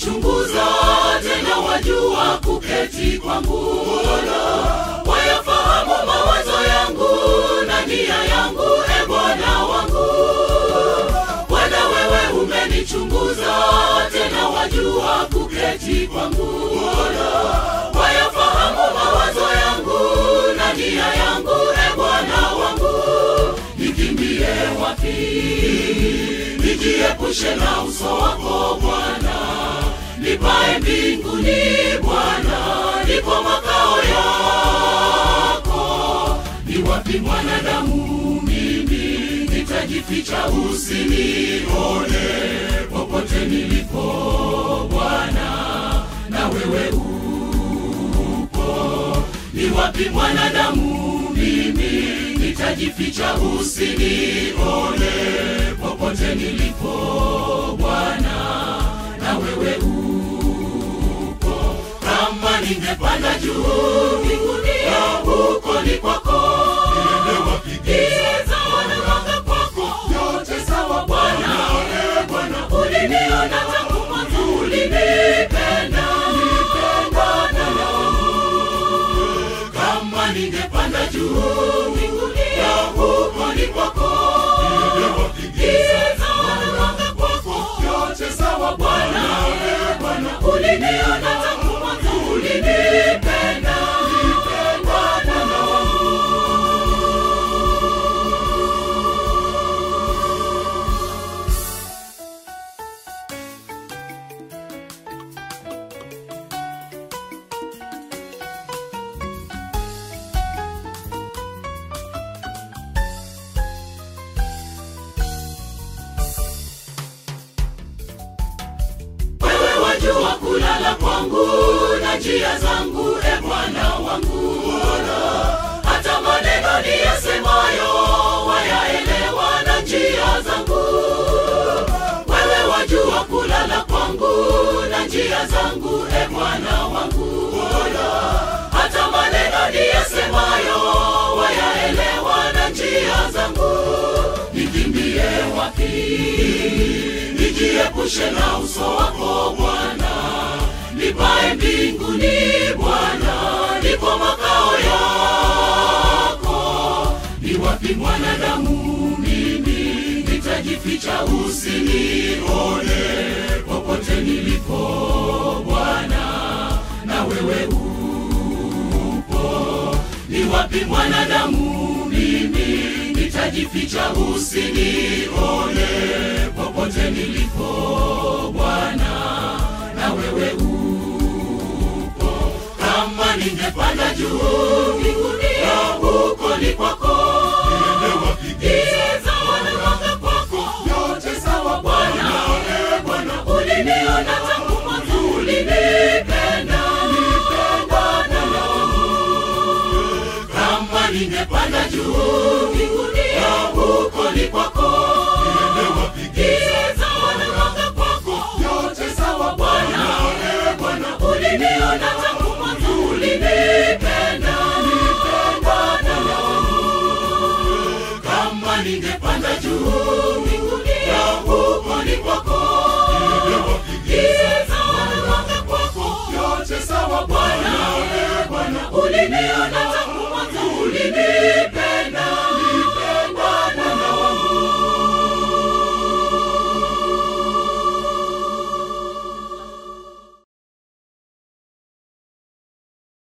umenichunguza tena wajua kuketi kwangu wayafahamu mawazo yangu na nia yangu e bwana wangu bwana wewe umenichunguza tena wajua kuketi kwangu wayafahamu mawazo yangu na nia yangu e bwana wangu nikimbie wapi nijiepushe na uso wako bwana nipae mbinguni bwana niko makao yako ni wapi mwanadamu mimi nitajificha usinione popote nilipo bwana na wewe upo ni wapi mwanadamu mimi nitajificha usinione popote nilipo bwana na wewe upo kama ningepanda juu mbinguni huko ni kwako giza wanawanga kwako yote sawa bwana bwana uliniona tangu mwanzo ulinipenda bwana kama ningepanda juu mbinguni huko ni kwako giza wanawanga kwako yote sawa bwana bwana uliniona tangu mwanzo ulinipenda bwana wewe wajua kulala kwangu na njia zangu e bwana wangu hata maneno niyasemayo wayaelewa na njia zangu wewe wajua kulala kwangu na njia zangu e bwana wangu hata maneno niyasemayo wayaelewa na njia zangu nikimbie wapi nijiepushe na uso wako bwana nipae mbinguni bwana niko makao yako ni wapi mwanadamu mimi nitajificha usinione popote nilipo bwana na wewe upo ni wapi mwanadamu mimi nitajificha usinione popote nilipo bwana na wewe upo kama ningepanda juu mbinguni huko ni kwako giza wanawanga kwako yote sawa bwana bwana uliniona tangu mwanzo ulinipenda bwana kama ningepanda juu mbinguni huko ni kwako giza wanawanga kwako yote sawa bwana bwana uliniona tangu mwanzo ulinipenda bwana kama ningepanda juu mbinguni huko ni kwako giza wanawanga kwako yote sawa bwana bwana uliniona